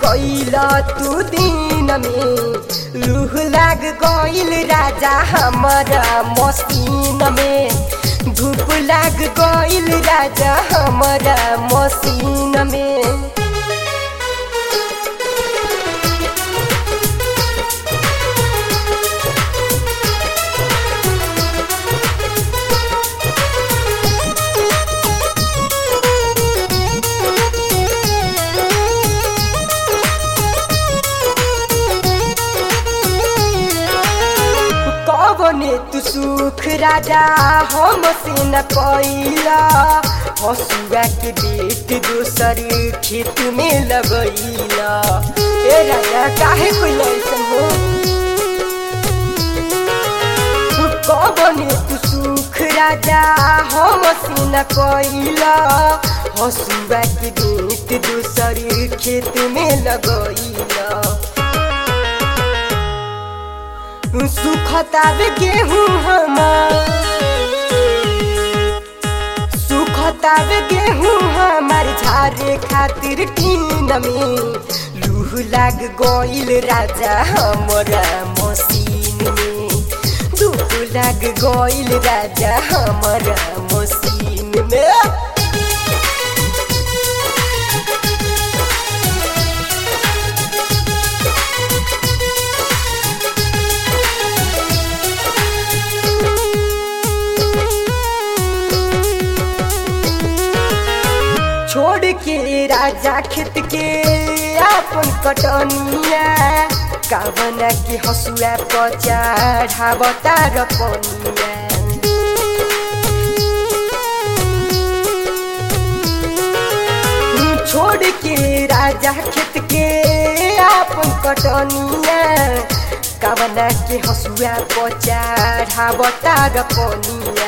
कैला तू दिन में लूह लाग गइल राजा हमारा मसीन में धूप लाग गइल राजा हमारा मसीन में कवने तू सुख राजा हम से न कैला हसुआ के बेट दोसर खेत में लगैला ए राजा काहे कोई ऐसन हो कवने तू सुख राजा हम से न कैला हसुआ के बेट दोसर खेत में लगैला सुखतावे गेहूँ हमार सुखतावे गेहूँ हमार झारे खातिर टीन में लूह लाग गइल राजा हमरा मसीन में धूप लाग गइल राजा हमरा मसीन में छोड़ के राजा खेत के अपन कटनिया कावना के हसुआ पचा ढाबता र पनिया छोड़ के राजा खेत के अपन कटनिया कावना के हसुआ पचा ढाबता र पनिया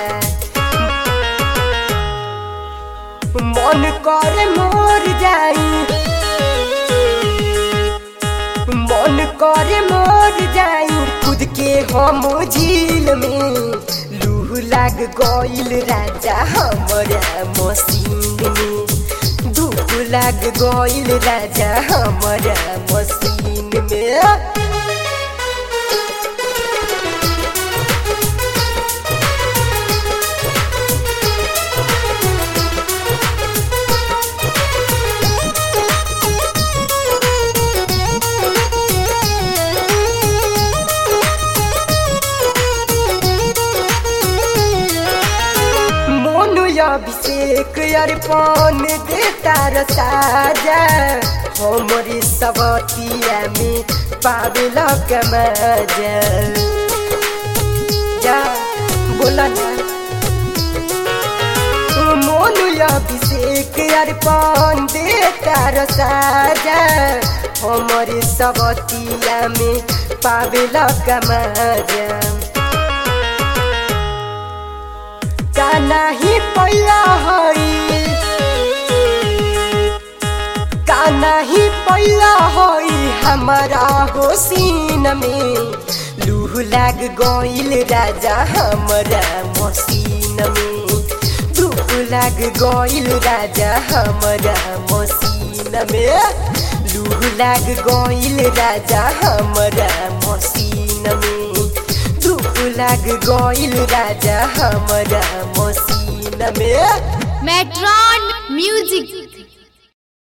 मन करे मोर जाई मन करे मोर जाई खुद के हम झील में लूह लाग गइल राजा हमरा मसीन में धूप लाग गइल राजा हमरा मसीन में मोनु अभिषेक अर्पण देता र साजा हमरी सबतिया में पावेल कमाजा जा बोला ना मोनु अभिषेक अर्पण देता र साजा हमरी सबतिया में पावेल कमाजा का नाही पहिला हई का नाही पहिला हई हमारा होसीन में लूह लाग गइल राजा हमरा मसीन में धूप लाग गइल राजा हमरा मसीन में लूह लाग गइल राजा हमरा मसीन में धूप लाग गइल राजा हमरा मसीन में मेट्रॉन म्यूजिक